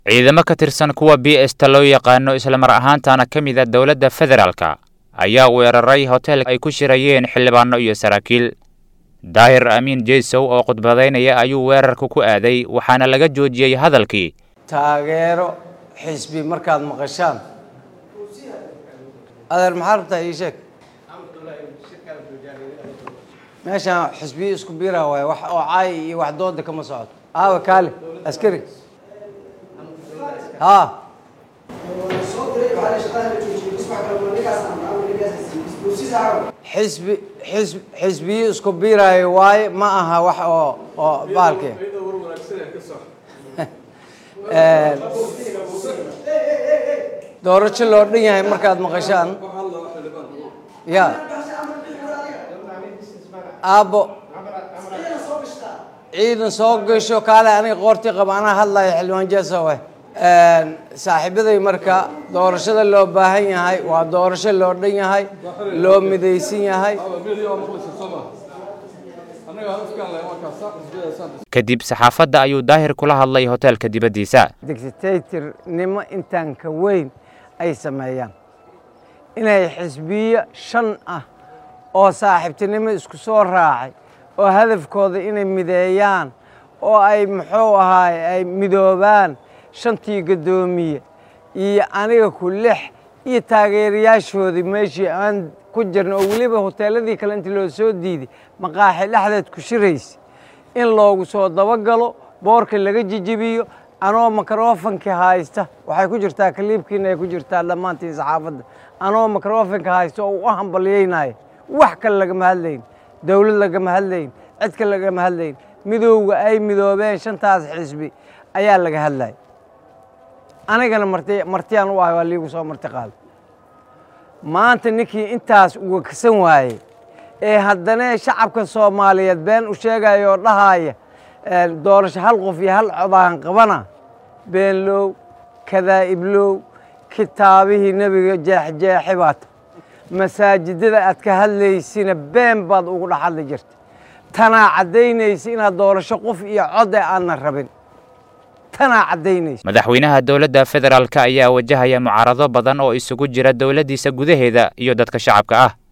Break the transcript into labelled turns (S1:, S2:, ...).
S1: ciidamo ka tirsan kuwa b esta loo yaqaano islamar ahaantana ka mid a dowladda federaalka ayaa weeraray hotel ay ku shirayeen xildhibaano iyo saraakiil daahir amiin jeysow oo khudbadaynaya ayuu weerarka ku aaday waxaana laga joojiyey hadalkii
S2: taageero xisbi markaad maqashaan adeer maxaa rabtaa ii sheeg meeshaan xisbiyo isku biira waay wax oo caay iyo wax dooda kama socoto aawa kaale askari ha xisbi xisb xisbiyo isku biiraayo waaye ma aha wax oo oo baalki doorasho loo dhan yahay markaad maqashaan ya aabbo ciidan soo gasho kaale aniga qoortii qaba anaa hadlaya xildhibaan jeesowe saaxiibaday marka doorashada loo baahan yahay waa doorasho loo dhan yahay loo midaysan yahay
S1: kadib saxaafadda ayuu daahir kula hadlay hoteelka dibaddiisa
S2: dictatornimo intaan ka weyn ay sameeyaan inay xisbiyo shan ah oo saaxiibtinimo isku soo raacay oo hadafkooda inay mideeyaan oo ay muxuu ahaay ay midoobaan shantii guddoomiye iyo aniga ku lix iyo taageerayaashoodii meeshii aan ku jirna oo weliba hoteeladii kale intii loo soo diiday maqaaxi dhexdeed ku shiraysa in loogu soo dabagalo boorka laga jijibiyo anoo mikrofonkii haysta waxay ku jirtaa kaliibkiina ay ku jirtaa dhammaantiin saxaafadda anoo mikrofonka haysta oo u hambalyaynaya wax kale lagama hadlayn dowlad lagama hadlayn cid kale lagama hadlayn midowga ay midoobeen shantaas xisbi ayaa laga hadlaya anigana marti martiyaan u ahay waa liigu soo marti qaada maanta ninkii intaas uwaksan waayey ee haddana shacabka soomaaliyeed been u sheegaya oo dhahaya doorasho hal qof iyo hal codaan qabana beenlow kadaa'iblow kitaabihii nebiga jeexjeexi baata masaajidada aad ka hadlaysina been baad ugu dhex hadli jirta tanaa caddaynaysa inaad doorasho qof iyo code aanna rabin tanaa caddaynaysa
S1: madaxweynaha dowladda federaalka ayaa wajahaya mucaarado badan oo isugu jira dowladdiisa gudaheeda iyo dadka shacabka ah